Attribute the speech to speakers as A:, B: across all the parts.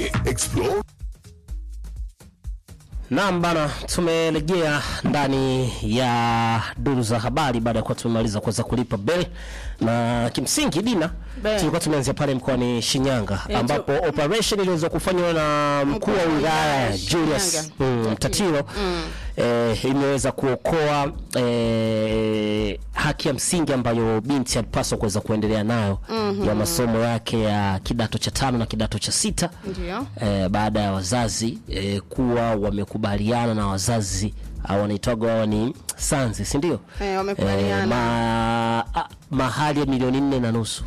A: Explore
B: Naam bana, tumerejea ndani ya duru za habari baada ya kuwa tumemaliza kuweza kulipa bell, na kimsingi Dina,
C: Bell.
B: tulikuwa tumeanzia pale mkoani Shinyanga
C: Eh,
B: ambapo operation iliweza kufanywa na mkuu wa wilaya Julius
C: Shinyanga.
B: mm, Mtatiro eh, imeweza kuokoa eh, haki ya msingi ambayo binti alipaswa kuweza kuendelea nayo ya masomo yake ya kidato cha tano na kidato cha sita
C: Ndio.
B: eh, baada ya wazazi eh, kuwa wamekubaliana na wazazi au wanaitwaga hawa ni sanzi si ndio?
C: Eh, wamekubaliana.
B: ma, ah, mahali ya milioni nne na nusu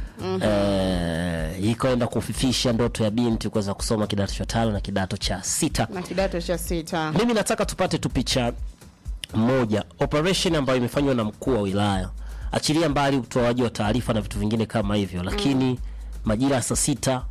B: eh, ikaenda kufifisha ndoto ya binti kuweza kusoma kidato cha tano na kidato cha sita.
C: na kidato cha sita.
B: Mimi nataka tupate tu picha moja, operation ambayo imefanywa na mkuu wa wilaya, achilia mbali utoaji wa taarifa na vitu vingine kama hivyo, lakini majira ya saa sita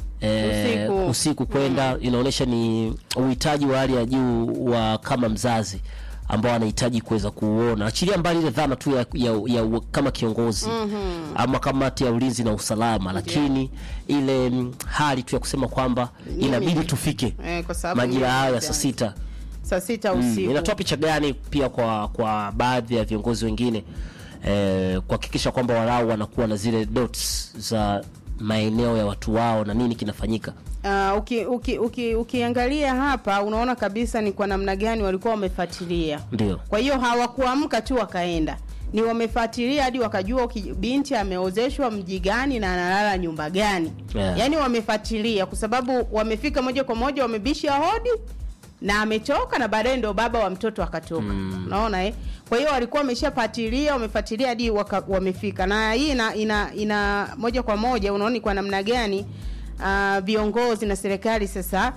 B: eh,
C: Usiku.
B: usiku kwenda inaonyesha ni uhitaji wa hali ya juu wa kama mzazi ambao anahitaji kuweza kuuona, achilia mbali ile dhana tu ya, ya, ya, u- kama kiongozi ama kamati ya ulinzi na usalama, lakini ile mm, hali tu ya kusema kwamba inabidi tufike
C: Eh, kwa sababu
B: majira
C: mimi
B: hayo ya
C: ni
B: saa sita
C: saa sita
B: Mm,
C: usiku.
B: inatoa picha gani pia kwa kwa baadhi ya viongozi wengine eh, kuhakikisha kwamba walau wanakuwa na zile dots za maeneo ya watu wao na nini kinafanyika.
C: Uh, uki, uki, uki, ukiangalia hapa unaona kabisa ni kwa namna gani walikuwa wamefuatilia.
B: Ndio.
C: Kwa hiyo hawakuamka tu wakaenda, ni wamefuatilia hadi wakajua uki- binti ameozeshwa mji gani na analala nyumba gani.
B: Yeah.
C: Yaani wamefuatilia kwa sababu wamefika moja kwa moja, wamebisha hodi na ametoka na baadaye ndio baba wa mtoto akatoka. Unaona eh? Kwa hiyo walikuwa wameshafuatilia, wamefuatilia hadi waka, wamefika. Na hii ina, ina ina moja kwa moja unaona ni kwa namna gani ah, viongozi na serikali sasa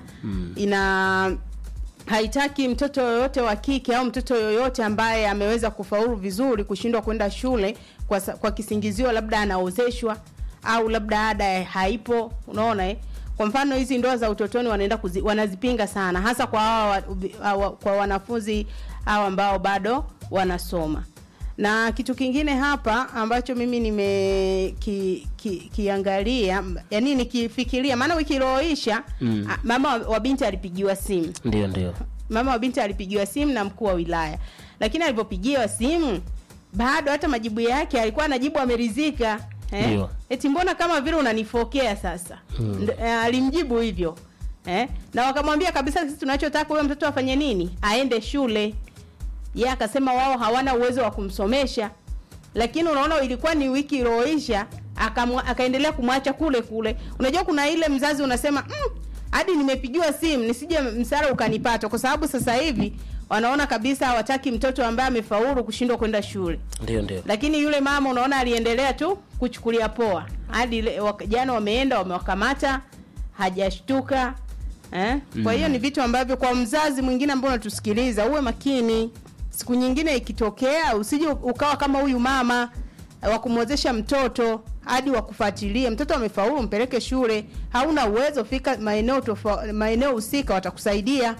C: ina haitaki mtoto yoyote wa kike au mtoto yoyote ambaye ameweza kufaulu vizuri kushindwa kwenda shule kwa, sa- kwa kisingizio labda anaozeshwa au labda ada haipo. Unaona eh? Kwa mfano hizi ndoa za utotoni wanaenda kuzi, wanazipinga sana hasa kwa hawa, wa- ubi- hawa, kwa wanafunzi hawa ambao bado wanasoma. Na kitu kingine hapa ambacho mimi nime ki, ki, kiangalia yani nikifikiria, maana wiki iliyoisha
B: Mm.
C: a- mama wa, wa binti alipigiwa simu
B: Ndio, ndio.
C: mama wa binti alipigiwa simu na mkuu wa wilaya, lakini alivyopigiwa simu bado hata majibu yake alikuwa anajibu ameridhika eh?
B: Ndio.
C: Eti mbona kama vile unanifokea sasa Nd- eh, alimjibu hivyo eh? na wakamwambia kabisa, sisi tunachotaka huyo mtoto afanye nini, aende shule. Yeye akasema wao hawana uwezo wa kumsomesha, lakini unaona ilikuwa ni wiki iliyoisha, akamwa- akaendelea kumwacha kule kule. Unajua kuna ile mzazi unasema mm, hadi nimepigiwa simu nisije msara ukanipata, kwa sababu sasa hivi wanaona kabisa hawataki mtoto ambaye amefaulu kushindwa kwenda shule
B: Ndio, ndio.
C: lakini yule mama unaona aliendelea tu kuchukulia poa hadi ile- wak- jana wameenda wamewakamata hajashtuka eh? kwa hiyo ni vitu ambavyo kwa mzazi mwingine ambao unatusikiliza uwe makini siku nyingine ikitokea usije ukawa kama huyu mama eh, wa kumwezesha mtoto hadi wakufuatilie mtoto amefaulu mpeleke shule hauna uwezo fika maeneo tofa, maeneo husika watakusaidia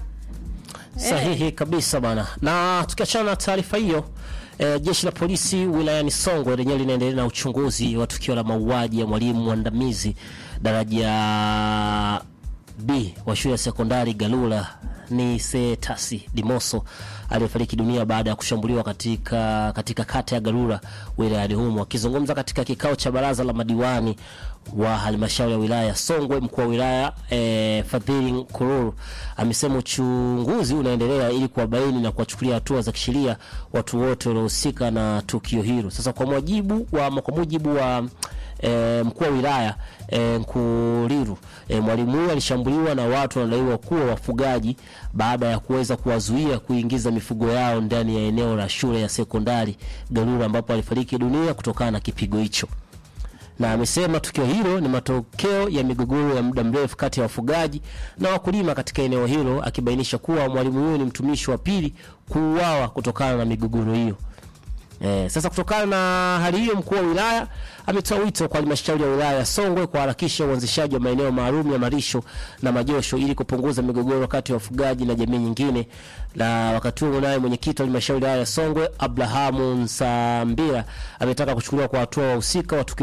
B: Sahihi kabisa bana. Na tukiachana na taarifa hiyo eh, jeshi la polisi wilayani Songwe lenyewe linaendelea na uchunguzi wa tukio la mauaji ya mwalimu mwandamizi daraja B wa shule ya sekondari Galula ni Setasi Dimoso aliyefariki dunia baada ya kushambuliwa katika katika kata ya Galula wilayani humo. Akizungumza katika kikao cha baraza la madiwani wa halmashauri ya wilaya ya Songwe, mkuu wa wilaya eh, Fadhili Nkururu amesema uchunguzi unaendelea ili kuwabaini na kuwachukulia hatua za kisheria watu wote waliohusika na tukio hilo. Sasa kwa mujibu wa kwa mujibu wa e, mkuu wa wilaya e, Nkuriru e, mwalimu huyo alishambuliwa na watu wanadaiwa kuwa wafugaji baada ya kuweza kuwazuia kuingiza mifugo yao ndani ya eneo la shule ya sekondari Galura ambapo alifariki dunia kutokana na kipigo hicho na amesema tukio hilo ni matokeo ya migogoro ya muda mrefu kati ya wafugaji na wakulima katika eneo hilo, akibainisha kuwa mwalimu huyo ni mtumishi wa pili kuuawa kutokana na migogoro hiyo. Eh, sasa kutokana na hali hiyo, mkuu wa wilaya ametoa wito kwa halmashauri ya wilaya ya Songwe kuharakisha uanzishaji wa maeneo maalum ya malisho na majosho ili kupunguza migogoro kati ya wafugaji na jamii nyingine. Na wakati huo naye mwenyekiti wa halmashauri ya wilaya ya Songwe Abrahamu Nsambira ametaka kuchukuliwa kwa hatua wahusika wa tukio